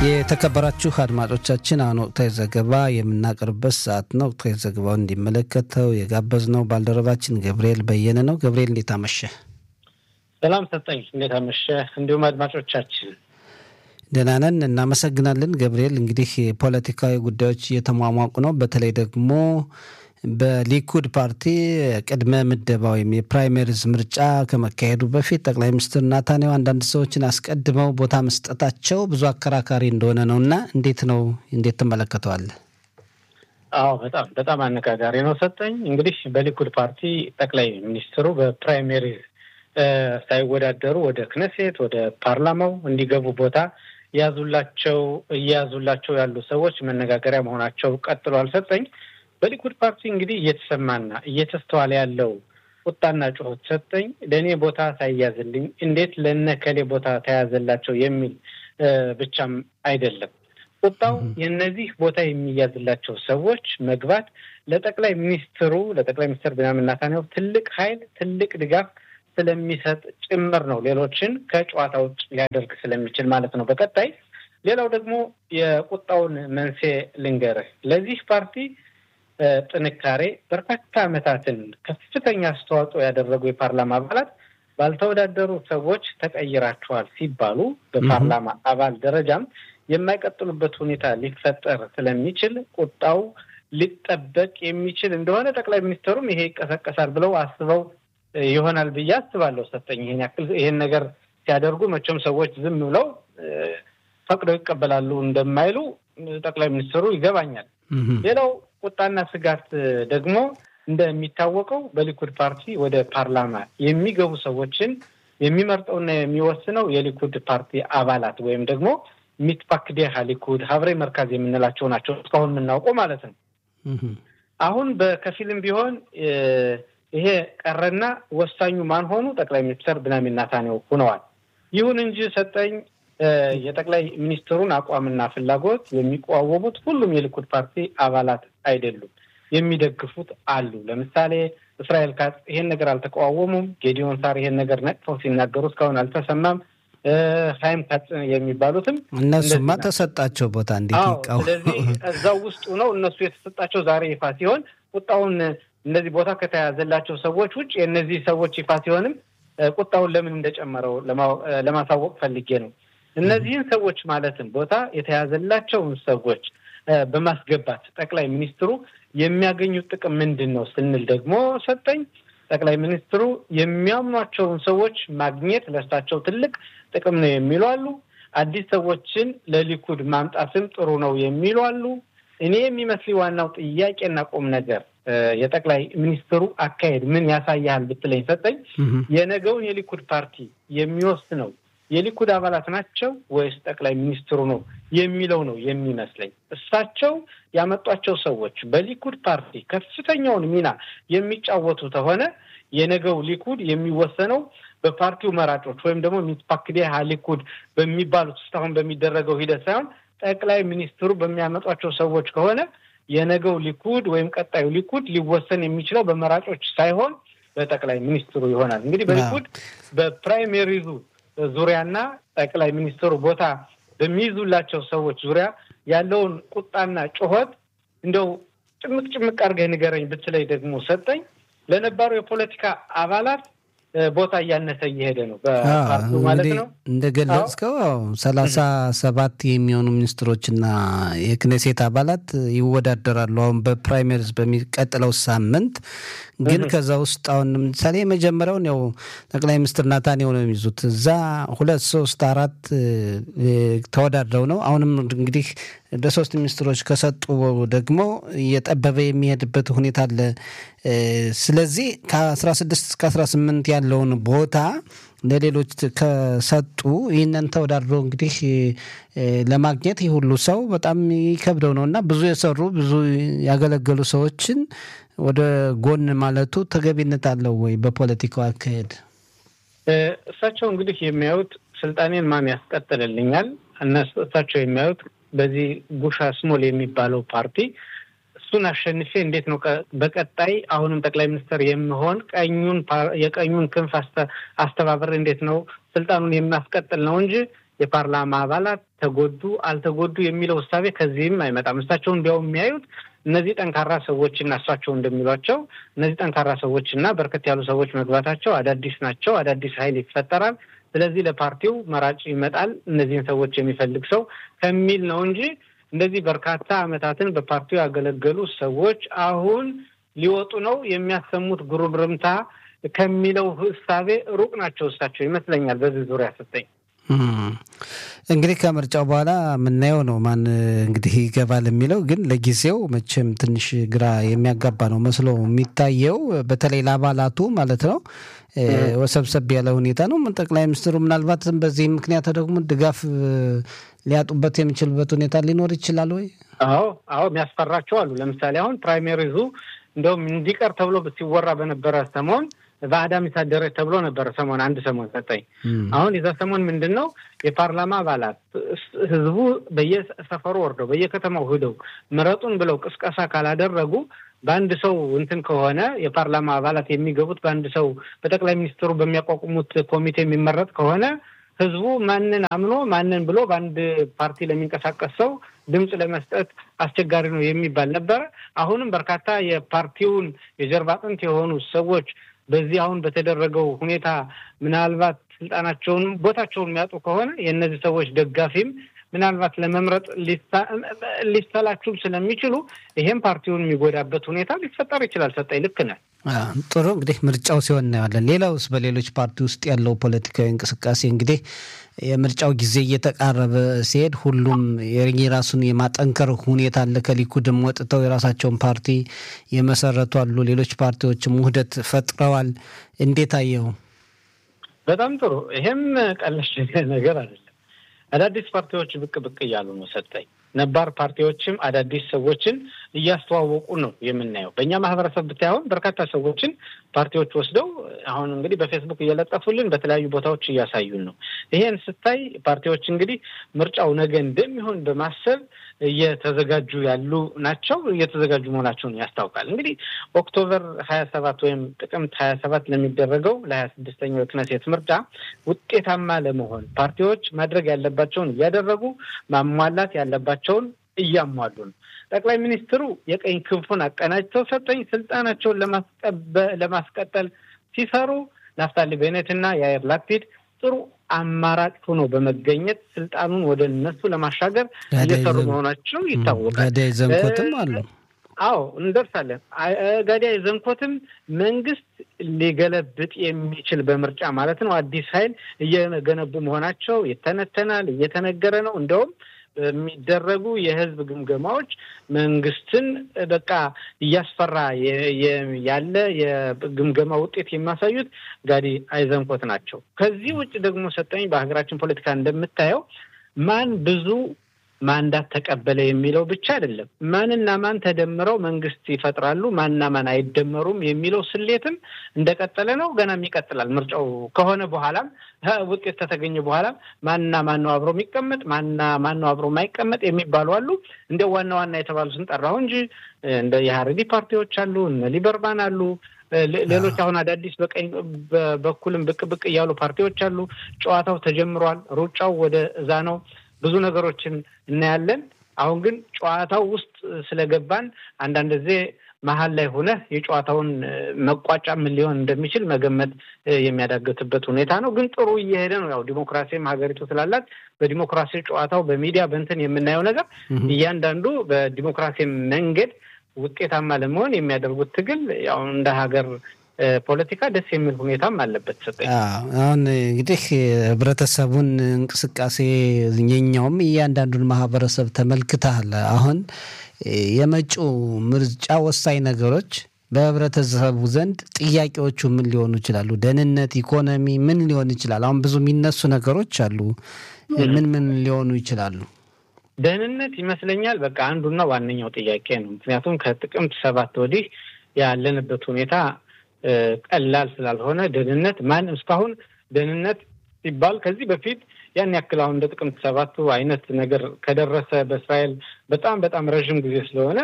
የተከበራችሁ አድማጮቻችን አሁን ወቅታዊ ዘገባ የምናቀርብበት ሰዓት ነው። ወቅታዊ ዘገባውን እንዲመለከተው የጋበዝነው ባልደረባችን ገብርኤል በየነ ነው። ገብርኤል እንዴት አመሸ? ሰላም ሰጠኝ። እንዴት አመሸ? እንዲሁም አድማጮቻችን ደህና ነን፣ እናመሰግናለን። ገብርኤል እንግዲህ የፖለቲካዊ ጉዳዮች እየተሟሟቁ ነው። በተለይ ደግሞ በሊኩድ ፓርቲ ቅድመ ምደባ ወይም የፕራይመሪዝ ምርጫ ከመካሄዱ በፊት ጠቅላይ ሚኒስትር ናታንያሁ አንዳንድ ሰዎችን አስቀድመው ቦታ መስጠታቸው ብዙ አከራካሪ እንደሆነ ነው እና እንዴት ነው እንዴት ትመለከተዋለህ? አዎ በጣም በጣም አነጋጋሪ ነው ሰጠኝ። እንግዲህ በሊኩድ ፓርቲ ጠቅላይ ሚኒስትሩ በፕራይሜሪ ሳይወዳደሩ ወደ ክነሴት ወደ ፓርላማው እንዲገቡ ቦታ እያዙላቸው እየያዙላቸው ያሉ ሰዎች መነጋገሪያ መሆናቸው ቀጥሏል። ሰጠኝ በሊኩድ ፓርቲ እንግዲህ እየተሰማና እየተስተዋለ ያለው ቁጣና ጩኸት ሰጠኝ ለእኔ ቦታ ሳይያዝልኝ እንዴት ለነከሌ ቦታ ተያዘላቸው የሚል ብቻም አይደለም። ቁጣው የእነዚህ ቦታ የሚያዝላቸው ሰዎች መግባት ለጠቅላይ ሚኒስትሩ ለጠቅላይ ሚኒስትር ቢንያሚን ኔታንያሁ ትልቅ ኃይል ትልቅ ድጋፍ ስለሚሰጥ ጭምር ነው። ሌሎችን ከጨዋታ ውጭ ሊያደርግ ስለሚችል ማለት ነው። በቀጣይ ሌላው ደግሞ የቁጣውን መንስኤ ልንገርህ። ለዚህ ፓርቲ ጥንካሬ በርካታ ዓመታትን ከፍተኛ አስተዋጽኦ ያደረጉ የፓርላማ አባላት ባልተወዳደሩ ሰዎች ተቀይራቸዋል ሲባሉ በፓርላማ አባል ደረጃም የማይቀጥሉበት ሁኔታ ሊፈጠር ስለሚችል ቁጣው ሊጠበቅ የሚችል እንደሆነ ጠቅላይ ሚኒስትሩም ይሄ ይቀሰቀሳል ብለው አስበው ይሆናል ብዬ አስባለሁ። ሰጠኝ ይሄን ያክል ይሄን ነገር ሲያደርጉ መቼም ሰዎች ዝም ብለው ፈቅደው ይቀበላሉ እንደማይሉ ጠቅላይ ሚኒስትሩ ይገባኛል። ሌላው ቁጣና ስጋት ደግሞ እንደሚታወቀው በሊኩድ ፓርቲ ወደ ፓርላማ የሚገቡ ሰዎችን የሚመርጠውና የሚወስነው የሊኩድ ፓርቲ አባላት ወይም ደግሞ ሚትፓክዴሃ ሊኩድ ሀብሬ መርካዝ የምንላቸው ናቸው። እስካሁን የምናውቀው ማለት ነው። አሁን በከፊልም ቢሆን ይሄ ቀረና ወሳኙ ማን ሆኑ? ጠቅላይ ሚኒስትር ቢንያሚን ኔታንያሁ ሆነዋል። ይሁን እንጂ ሰጠኝ የጠቅላይ ሚኒስትሩን አቋምና ፍላጎት የሚቋወሙት ሁሉም የሊኩድ ፓርቲ አባላት አይደሉም። የሚደግፉት አሉ። ለምሳሌ እስራኤል ካጽ ይሄን ነገር አልተቃዋወሙም። ጌዲዮን ሳር ይሄን ነገር ነቅፈው ሲናገሩ እስካሁን አልተሰማም። ሀይም ካጽ የሚባሉትም እነሱማ ተሰጣቸው ቦታ እንዴት ይቃወ ስለዚህ እዛው ውስጡ ነው እነሱ የተሰጣቸው ዛሬ ይፋ ሲሆን ቁጣውን እነዚህ ቦታ ከተያዘላቸው ሰዎች ውጭ የእነዚህ ሰዎች ይፋ ሲሆንም ቁጣውን ለምን እንደጨመረው ለማሳወቅ ፈልጌ ነው። እነዚህን ሰዎች ማለትም ቦታ የተያዘላቸውን ሰዎች በማስገባት ጠቅላይ ሚኒስትሩ የሚያገኙት ጥቅም ምንድን ነው ስንል ደግሞ ሰጠኝ ጠቅላይ ሚኒስትሩ የሚያምኗቸውን ሰዎች ማግኘት ለእሳቸው ትልቅ ጥቅም ነው የሚሉ አሉ። አዲስ ሰዎችን ለሊኩድ ማምጣትም ጥሩ ነው የሚሉ አሉ። እኔ የሚመስል ዋናው ጥያቄና ቁም ነገር የጠቅላይ ሚኒስትሩ አካሄድ ምን ያሳያል ብትለኝ ሰጠኝ የነገውን የሊኩድ ፓርቲ የሚወስነው የሊኩድ አባላት ናቸው ወይስ ጠቅላይ ሚኒስትሩ ነው የሚለው ነው የሚመስለኝ። እሳቸው ያመጧቸው ሰዎች በሊኩድ ፓርቲ ከፍተኛውን ሚና የሚጫወቱ ከሆነ የነገው ሊኩድ የሚወሰነው በፓርቲው መራጮች ወይም ደግሞ ሚትፓክዴሃ ሊኩድ በሚባሉት እስካሁን በሚደረገው ሂደት ሳይሆን ጠቅላይ ሚኒስትሩ በሚያመጧቸው ሰዎች ከሆነ የነገው ሊኩድ ወይም ቀጣዩ ሊኩድ ሊወሰን የሚችለው በመራጮች ሳይሆን በጠቅላይ ሚኒስትሩ ይሆናል። እንግዲህ በሊኩድ በፕራይሜሪዙ ዙሪያና ጠቅላይ ሚኒስትሩ ቦታ በሚይዙላቸው ሰዎች ዙሪያ ያለውን ቁጣና ጩኸት እንደው ጭምቅ ጭምቅ አድርገህ ንገረኝ ብትለይ ደግሞ ሰጠኝ ለነባሩ የፖለቲካ አባላት ቦታ እያነሰ እየሄደ ነው በፓርቲው ማለት ነው። እንደገለጽከው ሰላሳ ሰባት የሚሆኑ ሚኒስትሮችና የክኔሴት አባላት ይወዳደራሉ አሁን በፕራይመሪዝ በሚቀጥለው ሳምንት። ግን ከዛ ውስጥ አሁን ለምሳሌ የመጀመሪያውን ያው ጠቅላይ ሚኒስትር ናታንያሁ ነው የሚይዙት። እዛ ሁለት ሶስት አራት ተወዳድረው ነው አሁንም እንግዲህ ለሶስት ሚኒስትሮች ከሰጡ ደግሞ እየጠበበ የሚሄድበት ሁኔታ አለ። ስለዚህ ከ16 እስከ 18 ያለውን ቦታ ለሌሎች ከሰጡ ይህንን ተወዳድሮ እንግዲህ ለማግኘት ይህ ሁሉ ሰው በጣም ይከብደው ነው እና ብዙ የሰሩ ብዙ ያገለገሉ ሰዎችን ወደ ጎን ማለቱ ተገቢነት አለው ወይ? በፖለቲካው አካሄድ እሳቸው እንግዲህ የሚያዩት ስልጣኔን ማን ያስቀጥልልኛል፣ እሳቸው የሚያዩት በዚህ ጉሻ ስሞል የሚባለው ፓርቲ እሱን አሸንፌ እንዴት ነው በቀጣይ አሁንም ጠቅላይ ሚኒስትር የምሆን ቀኙን የቀኙን ክንፍ አስተባበር እንዴት ነው ስልጣኑን የማስቀጥል ነው እንጂ የፓርላማ አባላት ተጎዱ አልተጎዱ የሚለው እሳቤ ከዚህም አይመጣም። እሳቸው እንዲያውም የሚያዩት እነዚህ ጠንካራ ሰዎችና እሳቸው እንደሚሏቸው እነዚህ ጠንካራ ሰዎችና በርከት ያሉ ሰዎች መግባታቸው አዳዲስ ናቸው፣ አዳዲስ ኃይል ይፈጠራል። ስለዚህ ለፓርቲው መራጭ ይመጣል እነዚህን ሰዎች የሚፈልግ ሰው ከሚል ነው እንጂ እንደዚህ በርካታ ዓመታትን በፓርቲው ያገለገሉ ሰዎች አሁን ሊወጡ ነው የሚያሰሙት ጉርምርምታ ከሚለው እሳቤ ሩቅ ናቸው እሳቸው ይመስለኛል። በዚህ ዙሪያ ሰጠኝ እንግዲህ ከምርጫው በኋላ የምናየው ነው ማን እንግዲህ ይገባል የሚለው ግን ለጊዜው መቼም ትንሽ ግራ የሚያጋባ ነው መስሎ የሚታየው በተለይ ለአባላቱ ማለት ነው። ወሰብሰብ ያለ ሁኔታ ነው። ጠቅላይ ሚኒስትሩ ምናልባትም በዚህ ምክንያት ደግሞ ድጋፍ ሊያጡበት የሚችልበት ሁኔታ ሊኖር ይችላል ወይ? አዎ አዎ፣ የሚያስፈራቸው አሉ። ለምሳሌ አሁን ፕራይሜሪዙ እንደውም እንዲቀር ተብሎ ሲወራ በነበረ ሰሞን በአዳም ይሳደረች ተብሎ ነበረ። ሰሞን አንድ ሰሞን ሰጠኝ። አሁን የዛ ሰሞን ምንድን ነው የፓርላማ አባላት ህዝቡ በየሰፈሩ ወርደው በየከተማው ሂደው ምረጡን ብለው ቅስቀሳ ካላደረጉ በአንድ ሰው እንትን ከሆነ የፓርላማ አባላት የሚገቡት በአንድ ሰው በጠቅላይ ሚኒስትሩ በሚያቋቁሙት ኮሚቴ የሚመረጥ ከሆነ ህዝቡ ማንን አምኖ ማንን ብሎ በአንድ ፓርቲ ለሚንቀሳቀስ ሰው ድምፅ ለመስጠት አስቸጋሪ ነው የሚባል ነበረ። አሁንም በርካታ የፓርቲውን የጀርባ አጥንት የሆኑ ሰዎች በዚህ አሁን በተደረገው ሁኔታ ምናልባት ስልጣናቸውን ቦታቸውን የሚያጡ ከሆነ የእነዚህ ሰዎች ደጋፊም ምናልባት ለመምረጥ ሊሰላችሁም ስለሚችሉ ይሄም ፓርቲውን የሚጎዳበት ሁኔታ ሊፈጠር ይችላል። ሰጠኝ ልክ ነህ። ጥሩ እንግዲህ ምርጫው ሲሆን እናየዋለን። ሌላውስ በሌሎች ፓርቲ ውስጥ ያለው ፖለቲካዊ እንቅስቃሴ እንግዲህ የምርጫው ጊዜ እየተቃረበ ሲሄድ ሁሉም የራሱን የማጠንከር ሁኔታ አለ። ከሊኩድም ወጥተው የራሳቸውን ፓርቲ የመሰረቱ አሉ። ሌሎች ፓርቲዎችም ውህደት ፈጥረዋል። እንዴት አየው? በጣም ጥሩ። ይሄም ቀለሽ ነገር አይደለም። አዳዲስ ፓርቲዎች ብቅ ብቅ እያሉ ነው ሰጠኝ። ነባር ፓርቲዎችም አዳዲስ ሰዎችን እያስተዋወቁ ነው የምናየው። በእኛ ማህበረሰብ ብታይ አሁን በርካታ ሰዎችን ፓርቲዎች ወስደው አሁን እንግዲህ በፌስቡክ እየለጠፉልን በተለያዩ ቦታዎች እያሳዩን ነው። ይሄን ስታይ ፓርቲዎች እንግዲህ ምርጫው ነገ እንደሚሆን በማሰብ እየተዘጋጁ ያሉ ናቸው። እየተዘጋጁ መሆናቸውን ያስታውቃል። እንግዲህ ኦክቶበር ሀያ ሰባት ወይም ጥቅምት ሀያ ሰባት ለሚደረገው ለሀያ ስድስተኛው የክነሴት ምርጫ ውጤታማ ለመሆን ፓርቲዎች ማድረግ ያለባቸውን እያደረጉ ማሟላት ያለባቸውን እያሟሉ ነው። ጠቅላይ ሚኒስትሩ የቀኝ ክንፉን አቀናጅተው ሰጠኝ ስልጣናቸውን ለማስቀጠል ሲሰሩ ናፍታሊ ቤኔትና የአየር ላፒድ ጥሩ አማራጭ ሆኖ በመገኘት ስልጣኑን ወደ እነሱ ለማሻገር እየሰሩ መሆናቸው ይታወቃል። ጋዳይ ዘንኮትም አሉ። አዎ እንደርሳለን። ጋዳይ ዘንኮትም መንግስት ሊገለብጥ የሚችል በምርጫ ማለት ነው አዲስ ኃይል እየገነቡ መሆናቸው ይተነተናል፣ እየተነገረ ነው። እንደውም በሚደረጉ የህዝብ ግምገማዎች መንግስትን በቃ እያስፈራ ያለ የግምገማ ውጤት የሚያሳዩት ጋዲ አይዘንኮት ናቸው። ከዚህ ውጭ ደግሞ ሰጠኝ በሀገራችን ፖለቲካ እንደምታየው ማን ብዙ ማንዳት ተቀበለ የሚለው ብቻ አይደለም። ማንና ማን ተደምረው መንግስት ይፈጥራሉ፣ ማንና ማን አይደመሩም የሚለው ስሌትም እንደቀጠለ ነው። ገናም ይቀጥላል። ምርጫው ከሆነ በኋላም ውጤት ከተገኘ በኋላም ማንና ማን ነው አብሮ የሚቀመጥ፣ ማንና ማን ነው አብሮ የማይቀመጥ የሚባሉ አሉ። እንደ ዋና ዋና የተባሉትን ጠራሁ እንጂ እንደ የሀረሪ ፓርቲዎች አሉ፣ እነ ሊበርማን አሉ ሌሎች አሁን አዳዲስ በቀኝ በኩልም ብቅ ብቅ እያሉ ፓርቲዎች አሉ። ጨዋታው ተጀምሯል። ሩጫው ወደ እዛ ነው። ብዙ ነገሮችን እናያለን። አሁን ግን ጨዋታው ውስጥ ስለገባን አንዳንድ ጊዜ መሀል ላይ ሆነህ የጨዋታውን መቋጫ ምን ሊሆን እንደሚችል መገመት የሚያዳግትበት ሁኔታ ነው። ግን ጥሩ እየሄደ ነው። ያው ዲሞክራሲም ሀገሪቱ ስላላት በዲሞክራሲ ጨዋታው በሚዲያ በንትን የምናየው ነገር እያንዳንዱ በዲሞክራሲ መንገድ ውጤታማ ለመሆን የሚያደርጉት ትግል ያው እንደ ሀገር ፖለቲካ ደስ የሚል ሁኔታም አለበት። ሰጠኝ አሁን እንግዲህ ህብረተሰቡን እንቅስቃሴ የኛውም እያንዳንዱን ማህበረሰብ ተመልክተሃል። አሁን የመጪው ምርጫ ወሳኝ ነገሮች በህብረተሰቡ ዘንድ ጥያቄዎቹ ምን ሊሆኑ ይችላሉ? ደህንነት፣ ኢኮኖሚ ምን ሊሆን ይችላል? አሁን ብዙ የሚነሱ ነገሮች አሉ። ምን ምን ሊሆኑ ይችላሉ? ደህንነት ይመስለኛል በቃ አንዱና ዋነኛው ጥያቄ ነው። ምክንያቱም ከጥቅምት ሰባት ወዲህ ያለንበት ሁኔታ ቀላል ስላልሆነ ደህንነት ማን እስካሁን ደህንነት ሲባል ከዚህ በፊት ያን ያክል አሁን እንደ ጥቅምት ሰባቱ አይነት ነገር ከደረሰ በእስራኤል በጣም በጣም ረዥም ጊዜ ስለሆነ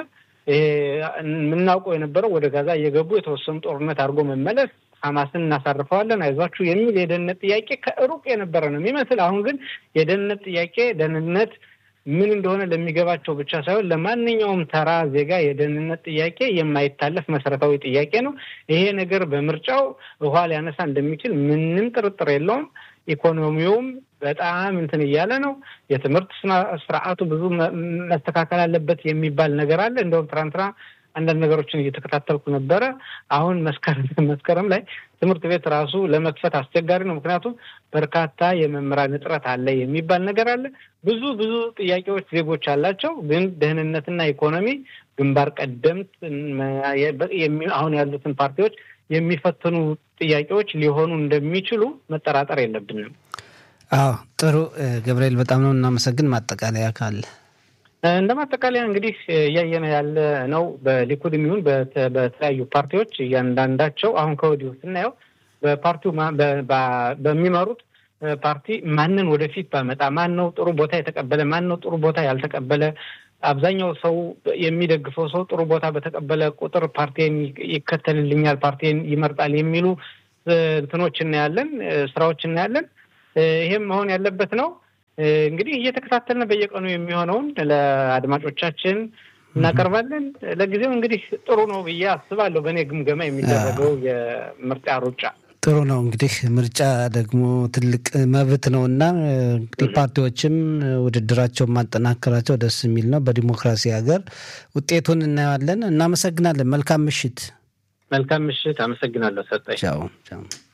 የምናውቀው የነበረው ወደ ጋዛ እየገቡ የተወሰኑ ጦርነት አድርጎ መመለስ ሐማስን እናሳርፈዋለን አይዟችሁ የሚል የደህንነት ጥያቄ ከሩቅ የነበረ ነው የሚመስል። አሁን ግን የደህንነት ጥያቄ ደህንነት ምን እንደሆነ ለሚገባቸው ብቻ ሳይሆን ለማንኛውም ተራ ዜጋ የደህንነት ጥያቄ የማይታለፍ መሰረታዊ ጥያቄ ነው። ይሄ ነገር በምርጫው ውሃ ሊያነሳ እንደሚችል ምንም ጥርጥር የለውም። ኢኮኖሚውም በጣም እንትን እያለ ነው። የትምህርት ስርዓቱ ብዙ መስተካከል አለበት የሚባል ነገር አለ። እንደውም ትናንትና አንዳንድ ነገሮችን እየተከታተልኩ ነበረ። አሁን መስከረም ላይ ትምህርት ቤት ራሱ ለመክፈት አስቸጋሪ ነው። ምክንያቱም በርካታ የመምህራን እጥረት አለ የሚባል ነገር አለ። ብዙ ብዙ ጥያቄዎች ዜጎች አላቸው። ግን ደህንነትና ኢኮኖሚ ግንባር ቀደምት አሁን ያሉትን ፓርቲዎች የሚፈትኑ ጥያቄዎች ሊሆኑ እንደሚችሉ መጠራጠር የለብንም። አዎ ጥሩ ገብርኤል፣ በጣም ነው እናመሰግን። ማጠቃለያ ካለ እንደ ማጠቃለያ እንግዲህ እያየነ ያለ ነው። በሊኩድ የሚሆን በተለያዩ ፓርቲዎች እያንዳንዳቸው አሁን ከወዲሁ ስናየው በፓርቲው በሚመሩት ፓርቲ ማንን ወደፊት ባመጣ ማን ነው ጥሩ ቦታ የተቀበለ ማን ነው ጥሩ ቦታ ያልተቀበለ አብዛኛው ሰው የሚደግፈው ሰው ጥሩ ቦታ በተቀበለ ቁጥር ፓርቲን ይከተልልኛል፣ ፓርቲን ይመርጣል የሚሉ እንትኖች እናያለን፣ ስራዎች እናያለን። ይሄም መሆን ያለበት ነው። እንግዲህ እየተከታተልን በየቀኑ የሚሆነውን ለአድማጮቻችን እናቀርባለን። ለጊዜው እንግዲህ ጥሩ ነው ብዬ አስባለሁ። በእኔ ግምገማ የሚደረገው የምርጫ ሩጫ ጥሩ ነው። እንግዲህ ምርጫ ደግሞ ትልቅ መብት ነው እና እንግዲህ ፓርቲዎችም ውድድራቸውን ማጠናከራቸው ደስ የሚል ነው። በዲሞክራሲ ሀገር ውጤቱን እናየዋለን። እናመሰግናለን። መልካም ምሽት። መልካም ምሽት። አመሰግናለሁ ሰጠኝ። ቻው ቻው።